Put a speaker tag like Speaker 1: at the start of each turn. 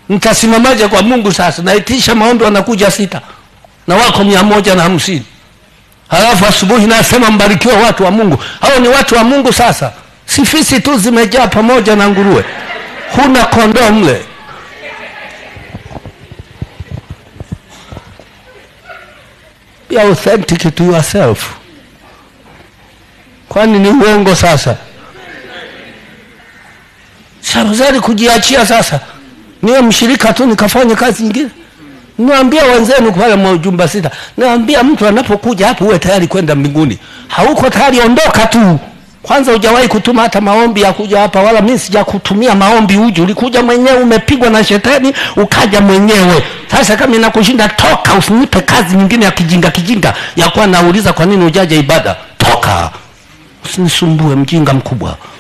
Speaker 1: nitasimamaje kwa mungu sasa naitisha maombi wanakuja sita na wako mia moja na hamsini halafu asubuhi nasema mbarikiwa watu wa mungu hao ni watu wa mungu sasa si fisi tu zimejaa pamoja na nguruwe huna kondoo mle be authentic to yourself kwani ni uongo sasa safadhali kujiachia sasa niwe mshirika tu nikafanye kazi nyingine niwaambia wenzenu pale mjumba sita niwaambia mtu anapokuja hapo uwe tayari kwenda mbinguni hauko tayari ondoka tu kwanza hujawahi kutuma hata maombi ya kuja hapa wala mi sijakutumia maombi uje ulikuja mwenyewe umepigwa na shetani ukaja mwenyewe sasa kama inakushinda toka usinipe kazi nyingine ya kijinga kijinga ya kuwa nauliza kwa nini ujaja ibada toka usinisumbue mjinga mkubwa